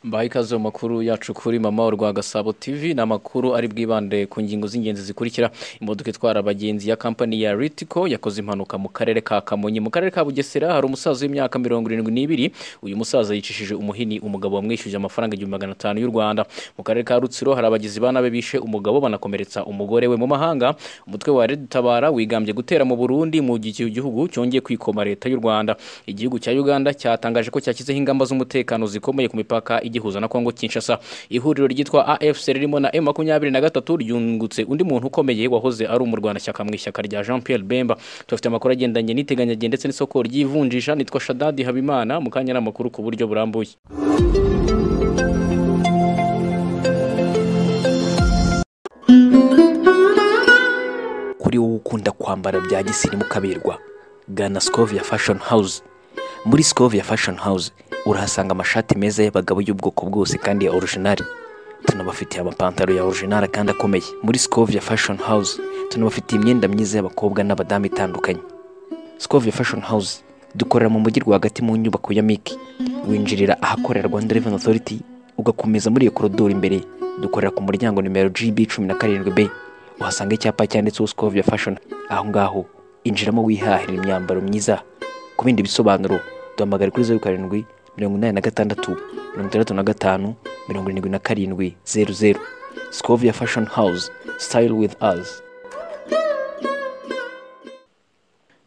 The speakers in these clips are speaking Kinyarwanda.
mbaha ikaze mu makuru yacu kuri mama urwa gasabo tv ni amakuru ari bwibande ku ngingo z'ingenzi zikurikira imodoka itwara abagenzi ya kampani ya ritiko yakoze impanuka mu karere ka kamonyi mu karere ka bugesera hari umusaza w'imyaka mirongo irindwi n'ibiri uyu musaza yicishije umuhini umugabo wamwishyuje amafaranga igihumbi magana atanu y'u rwanda mu karere ka rutsiro hari abagizi ba nabi bishe umugabo banakomeretsa umugore we mu mahanga umutwe wa redutabara wigambye gutera mu burundi mu gihe igihugu cyongeye kwikoma leta y'u rwanda igihugu cya uganda cyatangaje ko cyashyizeho ingamba z'umutekano zikomeye ku mipaka igihuza na Kongo Kinshasa ihuriro ryitwa AFC ririmo na M23 ryungutse undi muntu ukomeye wahoze ari umurwanashyaka mu ishyaka rya Jean Pierre Bemba tufite amakuru agendanye n'iteganyagende ndetse n'isoko ry'ivunjisha nitwa Shadadi Habimana mu kanya n'amakuru ku buryo burambuye kuri wowe ukunda kwambara bya gisirimu kaberwa gana Scovia Fashion House muri Scovia Fashion House urahasanga amashati meza y'abagabo y'ubwoko bwose kandi ya orijinali tunabafitiye amapantaro ya orijinali kandi akomeye muri Scovia Fashion House tunabafitiye imyenda myiza y'abakobwa n'abadamu itandukanye Scovia Fashion House dukorera mu mujyi rwagati mu nyubako ya Miki winjirira ahakorera Rwanda Revenue Authority ugakomeza muri iyo korodoro imbere dukorera ku muryango nimero GB cumi na karindwi B uhasanga icyapa cyanditseho Scovia Fashion aho ngaho injiramo wihahira imyambaro myiza ku bindi bisobanuro duhamagare kuri zeru karindwi mirongo inani na gatandatu mirongo itandatu na gatanu mirongo irindwi na karindwi zeru zeru Scovia Fashion House Style with Us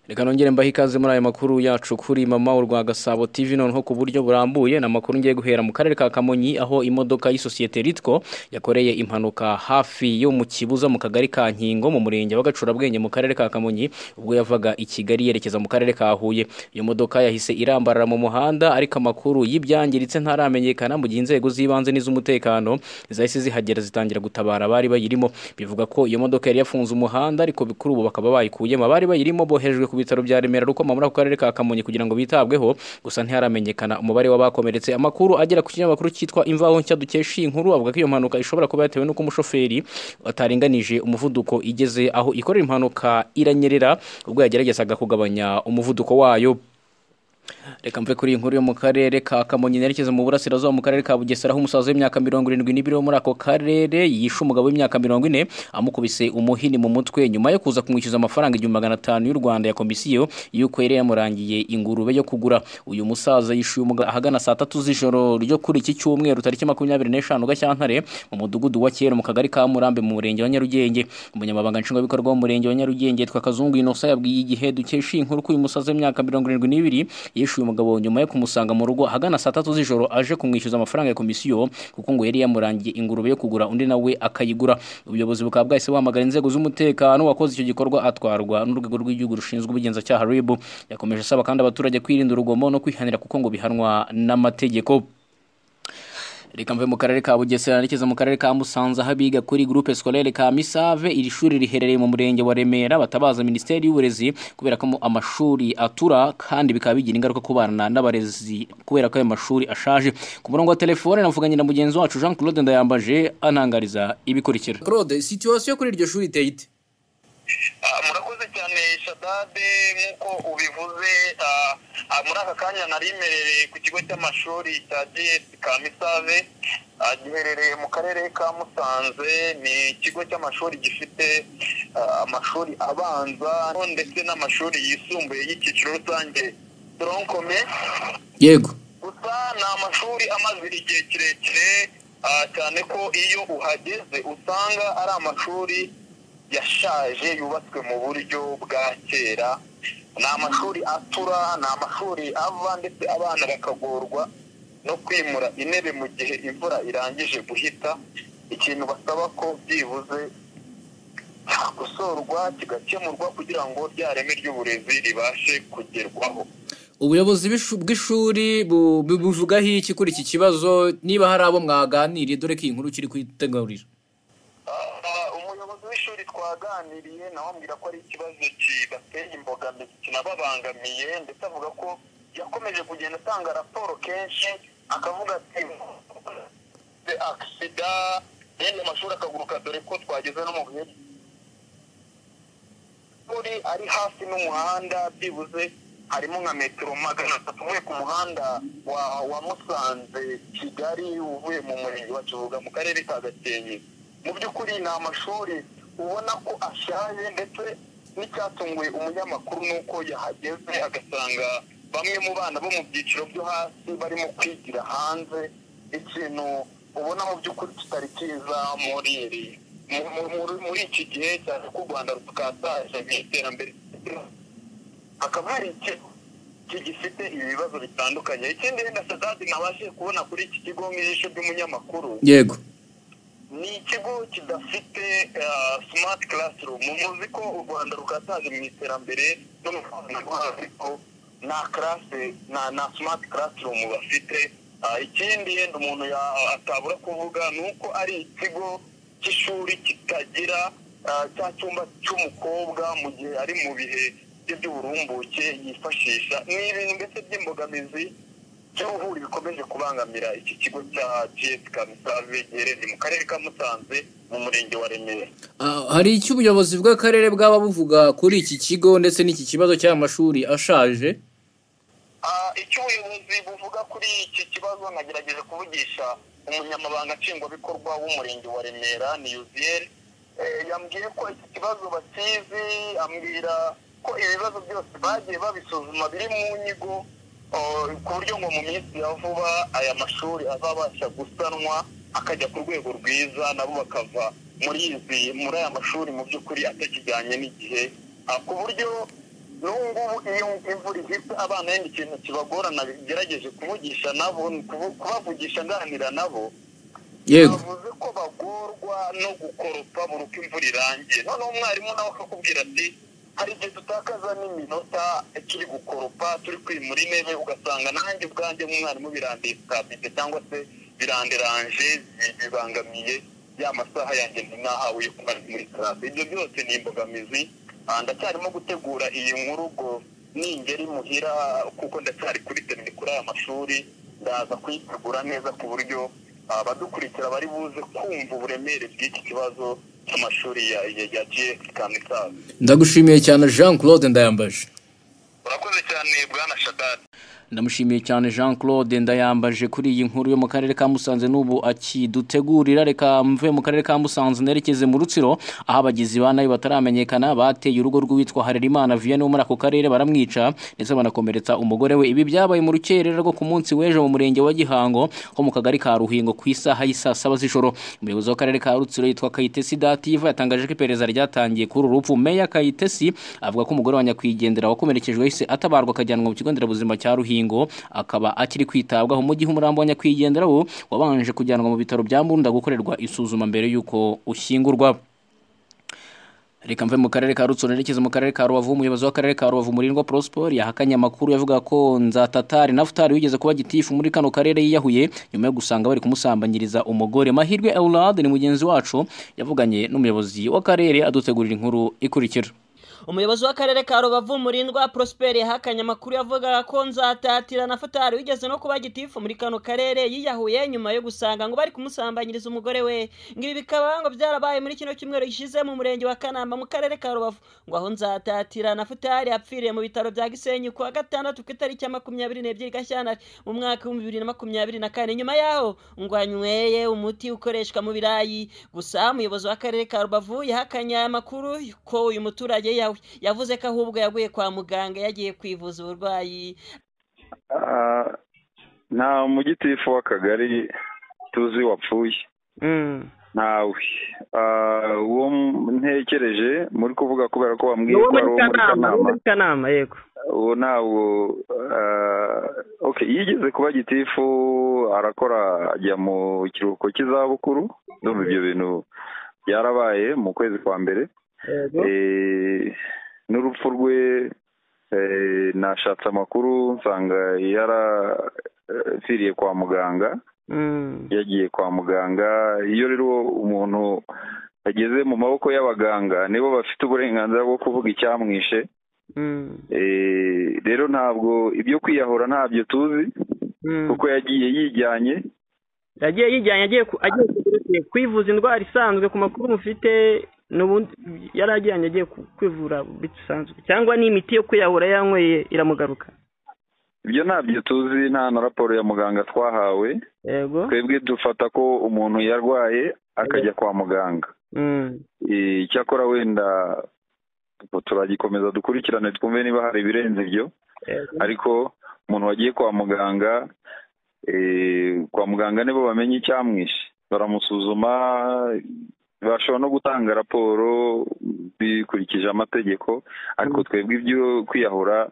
reka nongere mbahe ikaze muri ayo makuru yacu kuri mama urwa gasabo tv noneho ku buryo burambuye ni amakuru ngiye guhera mu karere ka kamonyi aho imodoka y'isosiyete ritiko yakoreye impanuka hafi yo mu kibuza mu kagari ka nkingo mu murenge wa gacurabwenge mu karere ka kamonyi ubwo yavaga i kigali yerekeza mu karere ka huye iyo modoka yahise irambarara mu muhanda ariko amakuru y'ibyangiritse ntaramenyekana mu gihe inzego z'ibanze n'iz'umutekano zahise zihagera zitangira gutabara abari bayirimo bivuga ko iyo modoka yari yafunze umuhanda ariko kuri ubu bakaba bayikuyemo abari bayirimo bohejwe ku bitaro bya Remera Rukoma muri ako karere ka Kamonyi kugira ngo bitabweho gusa ntiharamenyekana umubare w'abakomeretse amakuru agera ku kinyamakuru cyitwa imvaho nshya dukesha iyi nkuru avuga ko iyo mpanuka ishobora kuba yatewe n'uko umushoferi ataringanije umuvuduko igeze aho ikorera impanuka iranyerera ubwo yageragezaga kugabanya umuvuduko wayo reka mve kuri iyi nkuru yo mu karere ka kamonyi nerekeza mu burasirazuba mu karere ka bugesera aho umusaza w'imyaka mirongo irindwi n'ibiri wo muri ako karere yishe umugabo w'imyaka mirongo ine amukubise umuhini mu mutwe nyuma yo kuza kumwishyuza amafaranga igihumbi magana atanu y'u rwanda ya komisiyo y'uko yari yamurangiye ingurube yo kugura uyu musaza yishyuye umugabo ahagana saa tatu z'ijoro ryo kuri iki cyumweru tariki makumyabiri n'eshanu gashyantare mu mudugudu wa kera mu kagari ka murambe mu murenge wa nyarugenge umunyamabanga nshingwabikorwa w'umurenge wa nyarugenge yitwa kazungu inosa yabwiye igihe dukesha iyi nkuru ko uyu musaza w'imyaka mirongo irindwi n'ibiri yishyuye umugabo nyuma yo kumusanga mu rugo ahagana saa tatu z'ijoro aje kumwishyuza amafaranga ya komisiyo kuko ngo yari yamurangiye ingurube yo kugura undi nawe akayigura ubuyobozi bukaba bwahise buhamagara inzego z'umutekano wakoze icyo gikorwa atwarwa n'urwego rw'igihugu rushinzwe ubugenzacyaha rib yakomeje asaba kandi abaturage kwirinda urugomo no kwihanira kuko ngo bihanwa n'amategeko reka mve mu karere ka bugesera nerekeza mu karere ka musanze aho abiga kuri groupe scolaire ka misave iri shuri riherereye mu murenge wa remera batabaza minisiteri y'uburezi kubera ko amashuri atura kandi bikaba bigira ingaruka ku bana n'abarezi kubera ko ayo mashuri ashaje ku murongo wa telefone navuganye na mugenzi wacu jean claude ndayambaje anangariza ibikurikira claude situwasiyo kuri iryo shuri iteye ite murakoze cyane shadade nk'uko ubivuze muri aka kanya narimerereye ku kigo cy'amashuri cya gs kamisave giherereye mu karere ka musanze ni ikigo cy'amashuri gifite amashuri abanza ndetse n'amashuri yisumbuye y'icyiciro rusange toronkome yego gusa ni amashuri amaze igihe kirekire cyane ko iyo uhageze usanga ari amashuri yashaje yubatswe mu buryo bwa kera ni amashuri atura ni amashuri ava ndetse abana bakagorwa no kwimura intebe mu gihe imvura irangije guhita ikintu basaba ko byibuze gusorwa kigakemurwa kugira ngo rya reme ry'uburezi ribashe kugerwaho ubuyobozi bw'ishuri buvugaho iki kuri iki kibazo niba hari abo mwaganiriye dore ko iyi nkuru kiri kwitegurira w'ishuri twaganiriye nawe ambwira ko ari ikibazo kibateye imbogamizi kinababangamiye ndetse avuga ko yakomeje kugenda atanga raporo kenshi akavuga ati agisida yenda amashuri akaguruka dore ko twageze no mu bihe by'ishuri ari hafi n'umuhanda byibuze harimo nka metero magana atatu uvuye ku muhanda wa wa musanze kigali uvuye mu murenge wa kivuga mu karere ka gakenke mu by'ukuri ni amashuri ubona ko ashaje ndetse n'icyatunguye umunyamakuru ni uko yahageze agasanga bamwe mu bana bo mu byiciro byo hasi barimo kwigira hanze ikintu ubona mu by'ukuri kitari cyiza muri iri mu- mu- muri iki gihe cyane ko u rwanda rukataje mu iterambere hakaba hari ikigo gifite ibibazo bitandukanye ikindi wenda sadadi ntabashije kubona kuri iki kigo nk'ijisho ry'umunyamakuru yego ni ikigo kidafite eh, smart classroom muzi ko u rwanda rukataje mu iterambere no mu ikoranabuhanga ariko nta classe nta na smart classroom bafite Ah, ikindi yenda umuntu ya- atabura kuvuga ni uko ari ikigo cy'ishuri kitagira ah, cya cyumba cy'umukobwa mu gihe ari mu bihe bye by'uburumbuke yifashisha ni ibintu ndetse by'imbogamizi by'ubuhuri bikomeje kubangamira iki kigo cya gs kamisave giherereye mu karere ka musanze mu murenge wa remera Ah, hari icyo ubuyobozi bw'akarere bwaba buvuga kuri iki kigo ndetse n'iki kibazo cy'amashuri ashaje Ah, icyo ubuyobozi buvuga kuri iki kibazo nagerageje kuvugisha umunyamabanga nshingwabikorwa w'umurenge wa remera ni yuziyeri Eh, yambwiye ko iki kibazo bakizi ambwira ko ibibazo byose bagiye babisuzuma biri mu nyigo oh, ku buryo ngo mu minsi ya vuba aya mashuri azabasha gusanwa akajya ku rwego rwiza nabo bakava muri izi muri aya mashuri mu by'ukuri atakijyanye n'igihe Ah, ku buryo n'ubu ngubu iyo imvura ihise abana yenda ikintu kibagorana bigerageje kuvugisha nabo kubu- kubavugisha nganira nabo yego bavuze ko bagorwa no gukoropa buri uko imvura irangiye noneho umwarimu nawe akakubwira ati hari igihe dutakaza n'iminota turi gukoropa turi kwimura intebe ugasanga nanjye ubwanjye umwarimu birandikabite cyangwa se biranderanje bibangamiye ya masaha yanjye nti nahawe yo kumara muri karate ibyo byose ni imbogamizi Ah, ndacyarimo gutegura iyi nkuru ngo ningeri muhira kuko ndacyari kuri terine kuri aya mashuri ndaza kuyitegura neza ku buryo abadukurikira bari buze kumva uburemere bw'iki kibazo cy'amashuri ya ya ya GX Kamisazi ndagushimiye cyane jean claude ndayambaje urakoze cyane bwana shadadi ndamushimiye cyane jean claude ndayambaje kuri iyi nkuru yo mu karere ka musanze n'ubu akidutegurira reka mve mu karere ka musanze nerekeze mu rutsiro aho abagizi ba nabi bataramenyekana bateye urugo rw'uwitwa harerimana vianney wo muri ako karere baramwica ndetse banakomeretsa umugore we ibi byabaye mu rukerera rwo ku munsi w'ejo mu murenge wa gihango ho mu kagari ka ruhingo ku isaha y'isaa saba z'ijoro umuyobozi w'akarere ka rutsiro yitwa kayitesi dativa yatangaje ko iperereza ryatangiye kuri uru rupfu meya kayitesi avuga ko umugore wa nyakwigendera wakomerekejwe yahise atabarwa akajyanwa mu kigo nderabuzima cya ruhingo akaba akiri kwitabwaho mu gihe umurambo wa nyakwigendera wo wabanje kujyanwa mu bitaro bya mbunda gukorerwa isuzuma mbere y'uko ushyingurwa reka mve mu karere ka rutsiro nerekeza mu karere ka rubavu umuyobozi w'akarere ka rubavu murindwa prospor yahakanye amakuru yavuga ko nzatatari nafutari wigeze kuba gitifu muri kano karere yiyahuye nyuma yo gusanga bari kumusambanyiriza umugore mahirwe eulade ni mugenzi wacu yavuganye n'umuyobozi w'akarere adutegurira inkuru ikurikira umuyobozi w'akarere ka rubavu murindwa prosperi yahakanye amakuru yavugaga ko nzatatira na fatari wigeze no kuba gitifu muri kano karere yiyahuye nyuma yo gusanga ngo bari kumusambanyiriza umugore we ngo ibi bikaba ngo byarabaye muri kino cyumweru gishize mu murenge wa kanamba mu karere ka rubavu ngo aho nzatatira na futari yapfiriye mu bitaro bya gisenyi ku wa gatandatu ku itariki ya makumyabiri n'ebyiri gashyantare mu mwaka w'ibihumbi bibiri na makumyabiri na kane nyuma yaho ngo anyweye umuti ukoreshwa mu birayi gusa umuyobozi w'akarere ka rubavu yahakanye aya makuru ko uyu muturage yawe yavuze ko ahubwo yaguye kwa muganga yagiye kwivuza uburwayi Ah, nta mugitifu w'akagari tuzi wapfuye ntawe Ah, uwo m- ntekereje muri kuvuga kubera ko ni wambwiye uwo ko ari muri uwo muri kanama kanama uwo muri kanama yego uwo ntawo ah, okay yigeze kuba gitifu arakora ajya mu kiruhuko cy'izabukuru ndumva ibyo bintu byarabaye mu kwezi kwa mbere yego Eh, n'urupfu rwe eh, nashatse amakuru nsanga yarapfiriye kwa muganga Mm. yagiye kwa muganga iyo rero umuntu ageze mu maboko y'abaganga nibo bafite uburenganzira bwo kuvuga icyamwishe Mm. Eh, rero ntabwo ibyo kwiyahura ntabyo tuzi Mm. kuko yagiye yijyanye yagiye yijyanye agiye ku- agiye ku- kwivuza indwara isanzwe ku makuru mufite n'ubundi yari ajyanye agiye ku- kwivura bisanzwe cyangwa ni imiti yo kuyahura yanyweye iramugaruka ibyo ntabyo tuzi nta na raporo ya muganga twahawe yego twebwe dufata ko umuntu yarwaye akajya kwa muganga Mm, Eh, icyakora wenda turagikomeza dukurikirane twumve niba hari ibirenze ibyo yego. ariko umuntu wagiye kwa muganga eh, kwa muganga nibo bamenye icyamwishe baramusuzuma bashobora no gutanga raporo bikurikije amategeko ariko twebwe ibyo kwiyahura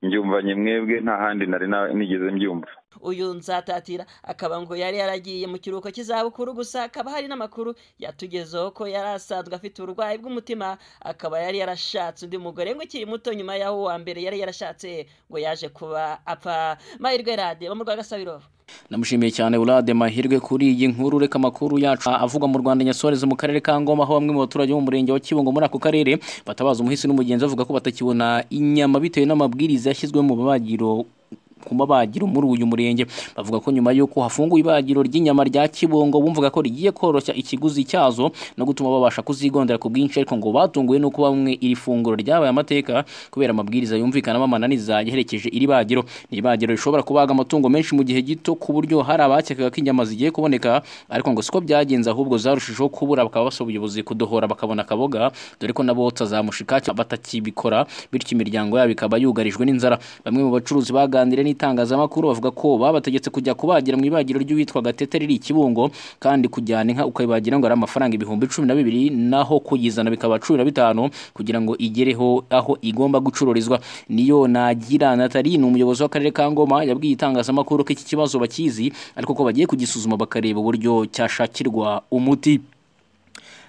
njyumvanye mwebwe nta handi nari na- nigeze mbyumva uyu nzatatira akaba ngo yari yaragiye mu kiruhuko cy'izabukuru gusa akaba hari n'amakuru yatugezeho ko yari asanzwe afite uburwayi bw'umutima akaba yari yarashatse undi mugore ngo ukiri muto nyuma y'aho uwa mbere yari yarashatse ngo yaje kuba apfa mahirwe radiyo bo mu rwagasabiro Namushimiye cyane Urade Mahirwe kuri iyi nkuru reka makuru yacu avuga mu Rwanda Nyasoreze mu karere ka Ngoma aho bamwe mu baturage bo mu murenge wa Kibungo muri ako karere batabaza umuhisi n'umugenzi bavuga ko batakibona inyama bitewe n'amabwiriza yashyizwe mu babagiro ku mabagiro muri uyu murenge bavuga ko nyuma y'uko hafunguwe ibagiro ry'inyama rya Kibungo bumvaga ko rigiye koroshya ikiguzi cyazo no gutuma babasha kuzigondera ku bwinshi ariko ngo batunguwe nuko bamwe iri funguro ryabaye amateka kubera amabwiriza yumvikanamo amananiza yaherekeje iri bagiro ni ibagiro rishobora kubaga amatungo menshi mu gihe gito ku buryo hari abakekaga ko inyama zigiye kuboneka ariko ngo siko byagenze ahubwo zarushijeho kubura bakaba basaba ubuyobozi kudohora bakabona akaboga dore ko nabo batazamushika batakibikora bityo imiryango yabo ikaba yugarijwe n'inzara bamwe mu bacuruzi baganiriye n'itangazamakuru bavuga ko babategetse kujya kubagira mu ibagiro ry'uwitwa gatete riri i kibungo kandi kujyana inka ukayibagira ngo ari amafaranga ibihumbi cumi na bibiri naho kuyizana bikaba cumi na bitanu kugira ngo igereho aho igomba gucururizwa niyo nagira natali ni umuyobozi w'akarere ka ngoma yabwiye itangazamakuru ko iki kibazo bakizi ariko ko bagiye kugisuzuma bakareba uburyo cyashakirwa umuti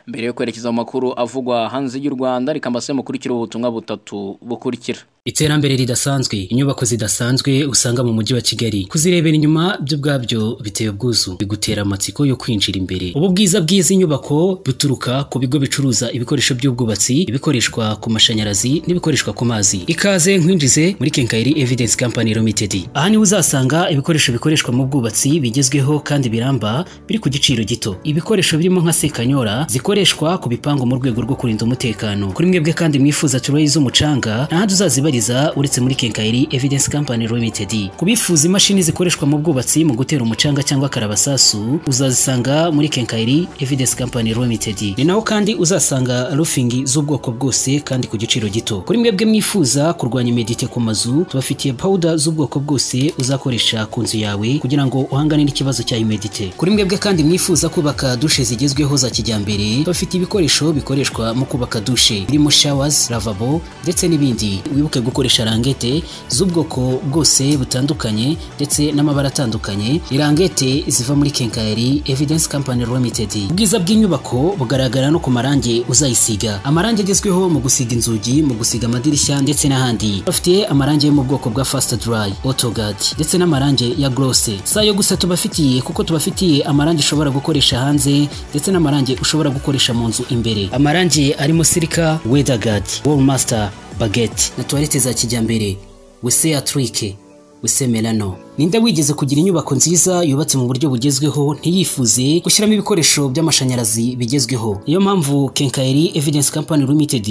mbere yo kwerekeza mu makuru avugwa hanze y'u rwanda reka mbase mukurikire ubutumwa butatu bukurikira iterambere ridasanzwe inyubako zidasanzwe usanga mu mujyi wa kigali kuzirebera inyuma byo ubwabyo biteye ubwuzu bigutera amatsiko yo kwinjira imbere ubu bwiza bw'izi nyubako buturuka ku bigo bicuruza ibikoresho by'ubwubatsi ibikoreshwa ku mashanyarazi n'ibikoreshwa ku mazi ikaze nkwinjize muri kenkayeri evidence company limited aha niho uzasanga ibikoresho bikoreshwa mu bwubatsi bigezweho kandi biramba biri ku giciro gito ibikoresho birimo nka sekanyora zikoreshwa ku bipangu mu rwego rwo kurinda umutekano kuri mwebwe kandi mwifuza turuyi z'umucanga ntahandi uzazibariza uretse muri kenkayeri evidence company limited ku bifuza imashini zikoreshwa mu bwubatsi mu gutera umucanga cyangwa karabasasu uzazisanga muri kenkayeri evidence company limited ni naho kandi uzasanga rufingi z'ubwoko bwose kandi ku giciro gito kuri mwebwe mwifuza kurwanya imedite ku mazu tubafitiye powuda z'ubwoko bwose uzakoresha ku nzu yawe kugira ngo uhangane n'ikibazo cya imedite kuri mwebwe kandi mwifuza kubaka dushe zigezweho za kijyambere bafite ibikoresho bikoreshwa mu kubaka dushe birimo showers lavabo ndetse n'ibindi wibuke gukoresha rangete z'ubwoko bwose butandukanye ndetse n'amabara atandukanye irangete ziva muri kenkayeri evidence company limited ubwiza bw'inyubako bugaragara no ku marangi uzayisiga amarangi agezweho mu gusiga inzugi mu gusiga amadirishya ndetse n'ahandi bafite amarangi yo mu bwoko bwa fast dry autogad ndetse n'amarangi ya glose si ayo gusa tubafitiye kuko tubafitiye amarangi ushobora gukoresha hanze ndetse n'amarangi ushobora gukoresha mu nzu imbere amarangi arimo sirika weatherguard wallmaster baguette na toilette za kijyambere wese atrike wese melano ninde wigeze kugira inyubako nziza yubatse mu buryo bugezweho ntiyifuze gushyiramo ibikoresho by'amashanyarazi bigezweho niyo mpamvu kenkayeri evidence company limited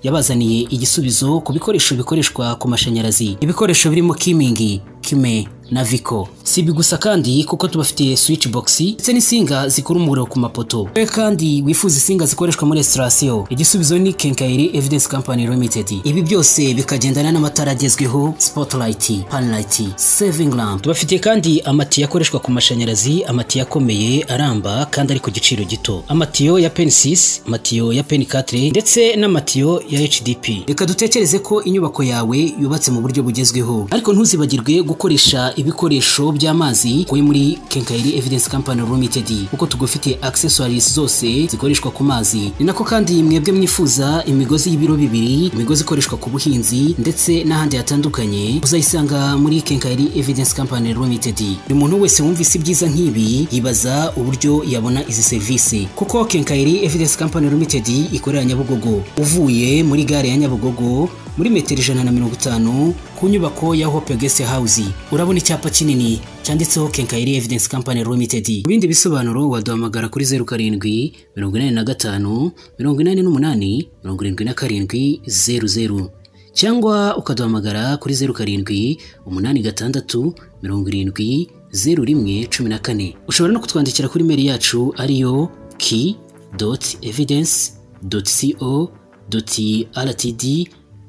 yabazaniye igisubizo ku bikoresho bikoreshwa ku mashanyarazi ibikoresho birimo kimingi kime na viko si ibi gusa kandi kuko tubafitiye switch box ndetse n'insinga zikura umuriro ku mapoto we kandi wifuza insinga zikoreshwa muri esitasiyo igisubizo ni kenkayeri evidence company limited ibi byose bikagendana n'amatara agezweho spotlight panlight saving lamp tubafitiye kandi amatiyo akoreshwa ku mashanyarazi amatiyo akomeye aramba kandi ari ku giciro gito amatiyo ya pen 6 amatiyo ya pen 4 ndetse n'amatiyo ya hdp reka dutekereze ko inyubako yawe yubatse mu buryo bugezweho ariko ntuzibagirwe gukoresha ibikoresho by'amazi kuri muri kenkayeri evidence company limited kuko tugufite accessories zose zikoreshwa ku mazi ni nako kandi mwebwe mwifuza imigozi y'ibiro bibiri imigozi ikoreshwa ku buhinzi ndetse n'ahandi hatandukanye uzayisanga muri kenkayeri evidence company limited buri muntu wese wumvise ibyiza nk'ibi yibaza uburyo yabona izi serivisi kuko kenkayeri evidence company limited ikorera nyabugogo uvuye muri gare ya nyabugogo muri metero ijana na mirongo itanu ku nyubako ya hope guest house urabona icyapa kinini cyanditseho kenkayeri evidence company limited mu bindi bisobanuro waduhamagara kuri zeru karindwi mirongo inani na gatanu mirongo inani n'umunani mirongo irindwi na karindwi zeru zeru cyangwa ukaduhamagara kuri zeru karindwi umunani gatandatu mirongo irindwi zeru rimwe cumi na kane ushobora no kutwandikira kuri meri yacu ariyo ki doti evidensi doti si o doti rtd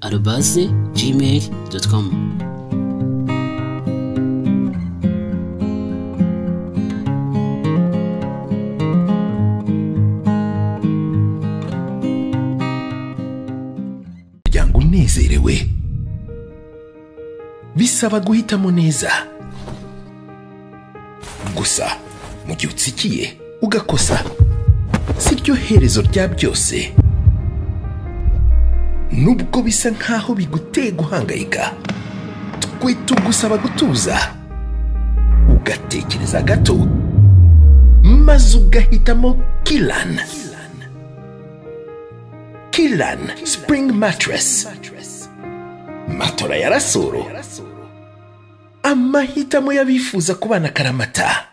arobaze gmail doti komu umuryango unezerewe bisaba guhitamo neza gusa mu gihe utsikiye ugakosa si ryo herezo rya byose nubwo bisa nk'aho biguteye guhangayika twe tugusaba gutuza ugatekereza gato maze ugahitamo kirani Kilan Spring Mattress. Matora ya rasoro. Amahitamo y'abifuza kubana karamata.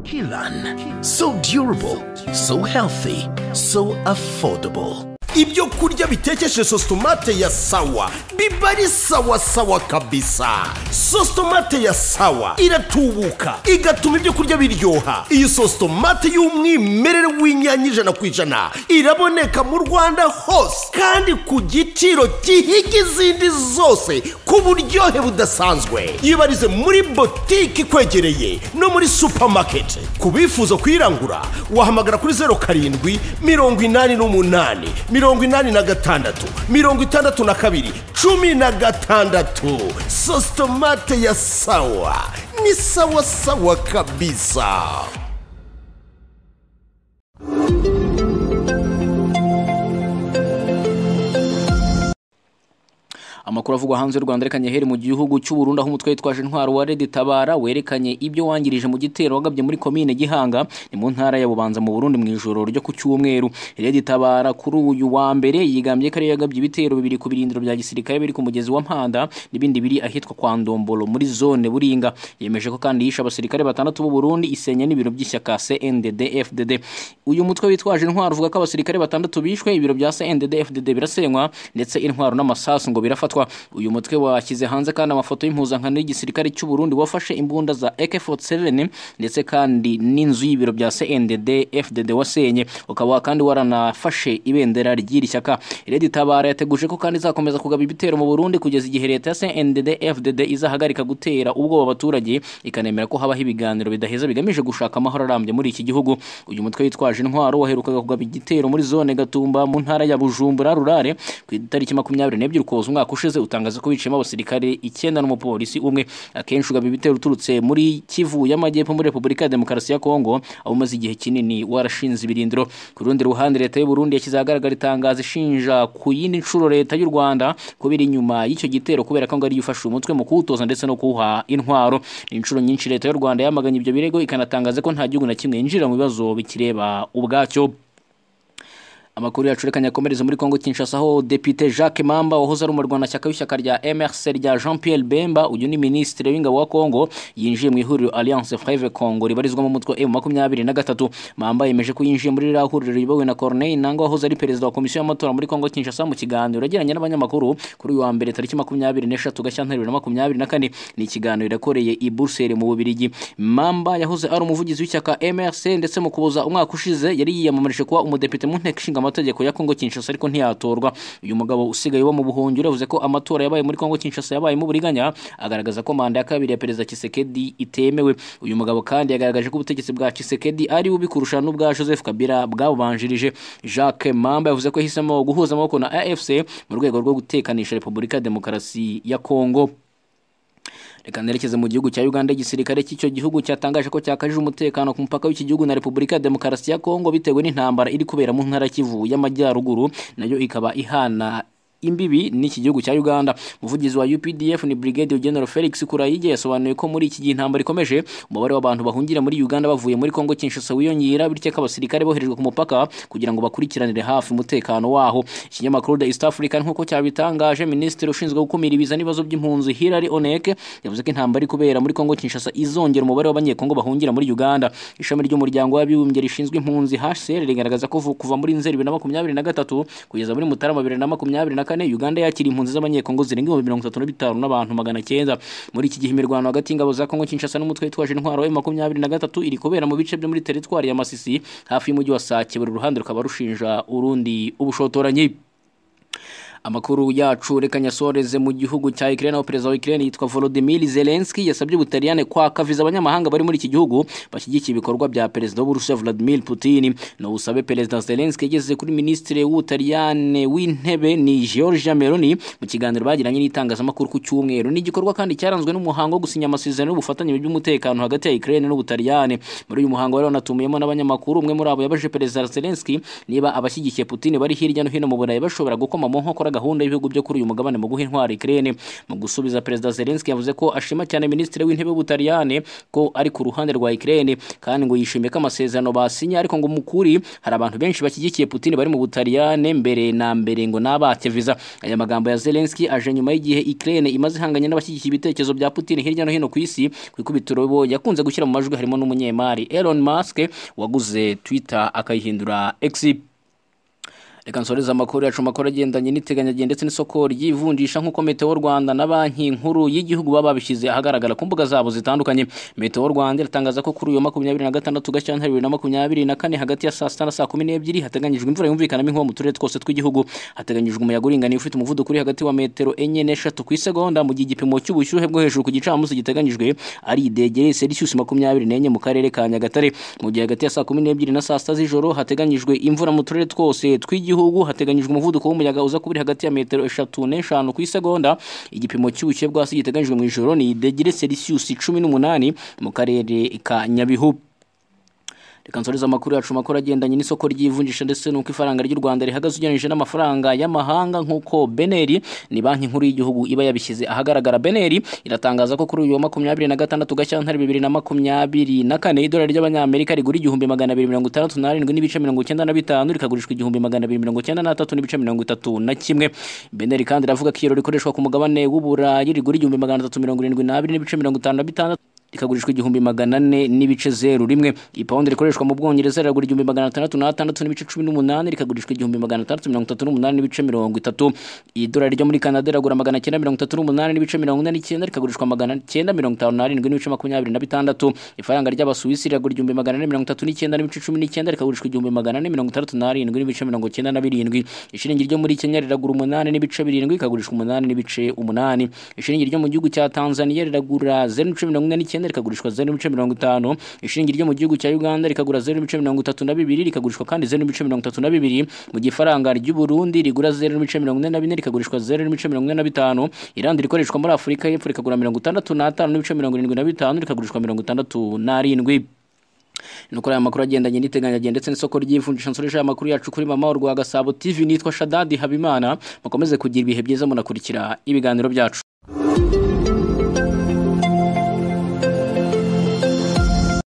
Kilan. So durable, so healthy, so affordable. ibyo kurya bitekeshe sositomate ya sawa biba ari sawa sawa kabisa sositomate ya sawa iratubuka igatuma ibyo kurya biryoha iyi sositomate y'umwimerere w'inyanya ijana ku ijana iraboneka mu rwanda hose kandi ku giciro gihiga izindi zose ku buryohe budasanzwe yibarize muri botike ikwegereye no muri supamaketi ku bifuza kuyirangura wahamagara kuri zeru karindwi mirongo inani n'umunani mirongo inani na gatandatu mirongo itandatu na kabiri cumi na gatandatu sositomate ya sawa ni sawa sawa kabisa amakuru avugwa hanze y'u rwanda yerekanye heri mu gihugu cy'u Burundi aho umutwe witwaje intwaro wa redi tabara werekanye ibyo wangirije mu gitero wagabye muri komine gihanga ni mu ntara ya bubanza mu burundi mu ijoro ryo ku cyumweru redi tabara kuri uyu wa mbere yigambye ko ariyo yagabye ibitero bibiri ku birindiro bya gisirikare biri ku mugezi wa mpanda n'ibindi biri ahitwa kwa ndombolo muri zone buringa yemeje ko kandi yishe abasirikare batandatu b'u Burundi isenya n'ibiro by'ishyaka cndd fdd uyu mutwe witwaje intwaro uvuga ko abasirikare batandatu bishwe ibiro bya cndd fdd birasenywa ndetse intwaro n'amasasu ngo birafatwa uyu mutwe washyize hanze kandi amafoto y'impuzankano y'igisirikare cy'u Burundi wafashe imbunda za AK47 ndetse kandi n'inzu y'ibiro bya CNDD FDD wasenye ukaba kandi waranafashe ibendera ry'iri shyaka Red Tabara yateguje ko kandi izakomeza kugaba ibitero mu Burundi kugeza igihe leta ya CNDD FDD izahagarika gutera ubwoba abaturage ikanemera ko habaho ibiganiro bidaheza bigamije gushaka amahoro arambye muri iki gihugu uyu mutwe witwaje intwaro waherukaga kugaba igitero muri zone Gatumba mu ntara ya Bujumbura Rurare ku itariki makumyabiri n'ebyiri ukuboza umwaka ushize ushize utangaza ko biciyemo abasirikare icyenda n'umupolisi umwe akenshi ugaba ibitero uturutse muri kivu y'amajyepfo muri repubulika ya demokarasi ya kongo aho umaze igihe kinini warashinze ibirindiro ku rundi ruhande leta y'u Burundi yashyize ahagaragara itangazo ishinja ku yindi nshuro leta y'u rwanda kubera inyuma y'icyo gitero kubera ko ngo ariyo ifashe umutwe mu kuwutoza ndetse no kuwuha intwaro inshuro nyinshi leta y'u rwanda yamaganye ibyo birego ikanatangaza ko nta gihugu na kimwe yinjira mu bibazo bikireba ubwacyo amakuru yacu reka nyakomereze muri Kongo Kinshasa aho Depite Jacques Mamba wahoze ari umurwanashyaka w'ishyaka rya MRC rya Jean Pierre Bemba uyu ni minisitiri w'ingabo wa Kongo yinjiye mu ihuriro Alliance Freve Congo ribarizwamo umutwe M makumyabiri na gatatu Mamba yemeje ko yinjiye muri ririya huriro riyobowe na Corneille Nango wahoze ari perezida wa komisiyo y'amatora muri Kongo Kinshasa mu kiganiro yagiranye n'abanyamakuru kuri uyu wa mbere tariki makumyabiri n'eshatu Gashyantare bibiri na makumyabiri na kane ni ikiganiro yakoreye i Buruseli mu Bubiligi Mamba yahoze ari umuvugizi w'ishyaka MRC ndetse mu kuboza umwaka ushize yari yiyamamarije kuba umudepite mu nteko ishinga amategeko ya Kongo Kinshasa ariko ntiyatorwa uyu mugabo usigaye uba mu buhungiro yavuze ko amatora yabaye muri Kongo Kinshasa yabayemo uburiganya agaragaza ko manda ya kabiri ya perezida Tshisekedi itemewe uyu mugabo kandi yagaragaje ko ubutegetsi bwa Tshisekedi ari bubi kurusha n'ubwa Joseph Kabila bwabanjirije Jacques Mamba yavuze ko yahisemo guhuza amaboko na AFC mu rwego rwo gutekanisha Repubulika ya Demokarasi ya Kongo reka nerekeze mu gihugu cya Uganda igisirikare cy'icyo gihugu cyatangaje ko cyakajije umutekano ku mupaka w'iki gihugu na Repubulika ya Demokarasi ya Kongo bitewe n'intambara iri kubera mu ntara Kivu y'amajyaruguru nayo ikaba ihana imbibi n'iki gihugu cya Uganda umuvugizi wa UPDF ni Brigadier General Felix Kurayige yasobanuye ko muri iki gihe intambara ikomeje umubare w'abantu bahungira muri Uganda bavuye muri Kongo Kinshasa wiyongera bityo ko abasirikare boherejwe ku mupaka kugira ngo bakurikiranire hafi umutekano waho ikinyamakuru The East African nk'uko cyabitangaje minisitiri ushinzwe gukumira ibiza n'ibibazo by'impunzi Hilary Onek yavuze ko intambara iri kubera muri Kongo Kinshasa izongera umubare w'abanyekongo bahungira muri Uganda ishami ry'umuryango w'abibumbye rishinzwe impunzi HCR rigaragaza ko vu- kuva muri Nzeri 2023 kugeza muri Mutarama 2024 Uganda yakira impunzi z'abanyekongo zirenga ibihumbi 35 n'abantu 900 muri iki gihe imirwano hagati y'ingabo za Kongo Kinshasa n'umutwe witwaje intwaro M23 iri kubera mu bice byo muri teritwari ya Masisi hafi y'umujyi wa Sake buri ruhande rukaba rushinja urundi ubushotoranyi Amakuru yacu reka nyasoreze mu gihugu cya Ukraine aho perezida wa Ukraine yitwa Volodymyr Zelensky yasabye ubutaliyane kwaka viza abanyamahanga bari muri iki gihugu bashyigikiye ibikorwa bya perezida w'Uburusiya Vladimir Putin no usabe perezida Zelensky yageze kuri ministre w'ubutaliyane w'intebe ni Giorgia Meloni mu kiganiro bagiranye n'itangazamakuru ku cyumweru ni igikorwa kandi cyaranzwe n'umuhango wo gusinya amasezerano y'ubufatanye mu by'umutekano hagati ya Ukraine n'ubutaliyane muri uyu muhango rero natumiyemo n'abanyamakuru umwe muri abo yabaje perezida Zelensky niba abashyigikiye Putin bari hirya no hino mu Burayi bashobora gukoma mu nkokora gahunda y'ibihugu byo kuri uyu mugabane mu guha intwaro Ukraine mu gusubiza perezida Zelensky yavuze ko ashima cyane ministre w'intebe w'Ubutaliyane ko ari ku ruhande rwa Ukraine kandi ngo yishimiye ko amasezerano basinye ariko ngo mukuri hari abantu benshi bashyigikiye Putin bari mu Butaliyane mbere na mbere ngo nabake viza aya magambo ya Zelensky aje nyuma y'igihe Ukraine imaze ihanganye n'abashyigikiye ibitekerezo bya Putin hirya no hino ku isi ku ikubitiro bo yakunze gushyira mu majwi harimo n'umunyemari Elon Musk waguze Twitter akayihindura X Reka nsoreze amakuru yacu makuru agendanye n'iteganyagihe ndetse n'isoko ry'ivunjisha nk'uko Meteo Rwanda na Banki Nkuru y'igihugu baba babishyize ahagaragara ku mbuga zabo zitandukanye. Meteo Rwanda iratangaza ko kuri uyu wa makumyabiri na gatandatu Gashyantare bibiri na makumyabiri na kane hagati ya saa sita na saa kumi n'ebyiri hateganyijwe imvura yumvikanamo inkuba mu turere twose tw'igihugu. Hateganyijwe umuyaga uringaniye ufite umuvuduko uri hagati wa metero enye n'eshatu ku isegonda mu gihe igipimo cy'ubushyuhe bwo hejuru ku gicamunsi giteganyijwe ari degere Celsius makumyabiri n'enye mu karere ka Nyagatare. Mu gihe hagati ya saa kumi n'ebyiri na saa sita z'ijoro hateganyijwe imvura mu turere twose tw'igihugu tw'igihugu hateganyijwe umuvuduko w'umuyaga uza kubiri hagati ya metero eshatu n'eshanu ku isegonda igipimo cy'ubushyuhe bw'asi giteganyijwe mu ijoro ni degire celsius cumi n'umunani mu karere ka nyabihu reka nsoreze amakuru yacu makuru agendanye n'isoko ry'ivunjisha ndetse n'uko ifaranga ry'u rwanda rihagaze ugereranyije n'amafaranga y'amahanga nk'uko beneri ni banki nkuru y'igihugu iba yabishyize ahagaragara beneri iratangaza ko kuri uyu wa makumyabiri na gatandatu gashyantare bibiri na makumyabiri na kane idolari ry'abanyamerika rigura igihumbi magana abiri mirongo itandatu n'arindwi n'ibice mirongo icyenda na bitanu rikagurishwa igihumbi magana abiri mirongo icyenda n'atatu n'ibice mirongo itatu na kimwe beneri kandi iravuga ko iyo rikoreshwa ku mugabane w'uburayi rigura igihumbi magana atatu mirongo irindwi n'abiri n'ibice mirongo itanu na bitandatu rikagurishwa igihumbi magana ane n'ibice zeru rimwe ipawundi rikoreshwa mu bwongereza riragura igihumbi magana atandatu n'atandatu n'ibice cumi n'umunani rikagurishwa igihumbi magana atandatu mirongo itatu n'umunani n'ibice mirongo itatu idolari ryo muri kanada riragura magana cyenda mirongo itatu n'umunani n'ibice mirongo ine n'icyenda rikagurishwa magana cyenda mirongo itanu n'arindwi n'ibice makumyabiri na bitandatu ifaranga ry'abasuwisi riragura igihumbi magana ane mirongo itatu n'icyenda n'ibice cumi n'icyenda rikagurishwa igihumbi magana ane mirongo itandatu n'arindwi n'ibice mirongo icyenda na birindwi ishiringi ryo muri kenya riragura umunani n'ibice birindwi rikagurishwa umunani n'ibice umunani ishiringi ryo mu gihugu cya tanzania riragura zeru n'ibice mirongo ine n'icyenda icyenda rikagurishwa zeru n'ibice mirongo itanu ishingi ryo mu gihugu cya uganda rikagura zeru n'ibice mirongo itatu na bibiri rikagurishwa kandi zeru n'ibice mirongo itatu na bibiri mu gihe ifaranga ry'uburundi rigura zeru n'ibice mirongo ine na bine rikagurishwa zeru n'ibice mirongo ine na bitanu irandi rikoreshwa muri afurika y'epfo rikagura mirongo itandatu n'atanu n'ibice mirongo irindwi na bitanu rikagurishwa mirongo itandatu n'arindwi nuko aya makuru agendanye n'iteganyagihe ndetse n'isoko ry'ivunjisha nsoreje aya makuru yacu kuri mama urwa gasabo tv nitwa shadadi habimana mukomeze kugira ibihe byiza munakurikira ibiganiro byacu